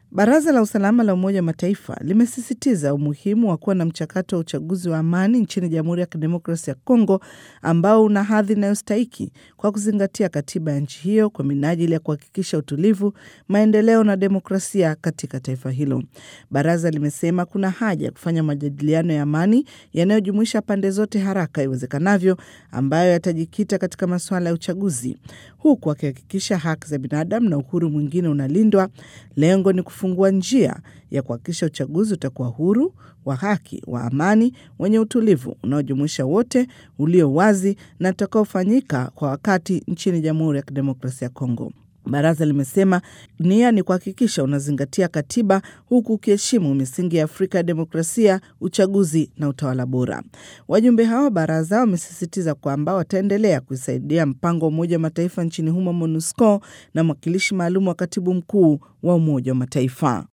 Baraza la Usalama la Umoja wa Mataifa limesisitiza umuhimu wa kuwa na mchakato wa uchaguzi wa amani nchini Jamhuri ya Kidemokrasia ya Kongo ambao una hadhi inayostahiki kwa kuzingatia katiba ya nchi hiyo kwa minajili ya kuhakikisha utulivu, maendeleo na demokrasia katika taifa hilo. Baraza limesema kuna haja ya kufanya majadiliano ya amani yanayojumuisha pande zote haraka iwezekanavyo, ambayo yatajikita katika masuala ya uchaguzi, huku akihakikisha haki za binadamu na uhuru mwingine unalindwa. Lengo ni kufungua njia ya kuhakikisha uchaguzi utakuwa huru, wa haki, wa amani, wenye utulivu, unaojumuisha wote, ulio wazi na utakaofanyika kwa wakati nchini Jamhuri ya Kidemokrasia ya Kongo. Baraza limesema nia ni kuhakikisha unazingatia katiba huku ukiheshimu misingi ya Afrika ya demokrasia, uchaguzi na utawala bora. Wajumbe hao wa baraza wamesisitiza kwamba wataendelea kuisaidia mpango wa Umoja wa Mataifa nchini humo MONUSCO na mwakilishi maalum wa katibu mkuu wa Umoja wa Mataifa.